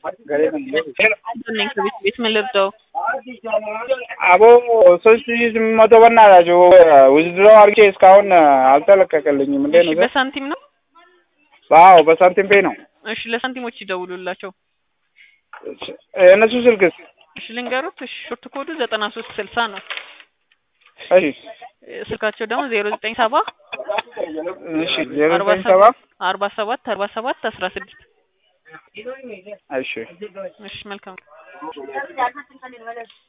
ነኝ ከቤት ቤት ምን ልርዳው? አቦ ሶስት ሺህ ስምንት መቶ በእናታችሁ ውዝድሮ አድርጌ እስካሁን አልተለቀቀልኝም። እንዴት እሺ ነው? በሳንቲም ነው? አዎ በሳንቲም ፔ ነው። እሺ ለሳንቲሞች ይደውሉላቸው። የእነሱ ስልክስ? እሺ ልንገሩት። እሺ ሾርት ኮዱ ዘጠና ሶስት ስልሳ ነው። እሺ ስልካቸው ደግሞ ዜሮ ዘጠኝ ሰባ እሺ ዜሮ አርባ ዘጠኝ ሰባ ሰባት አርባ ሰባት አርባ ሰባት አስራ ስድስት እሺ እሺ መልካም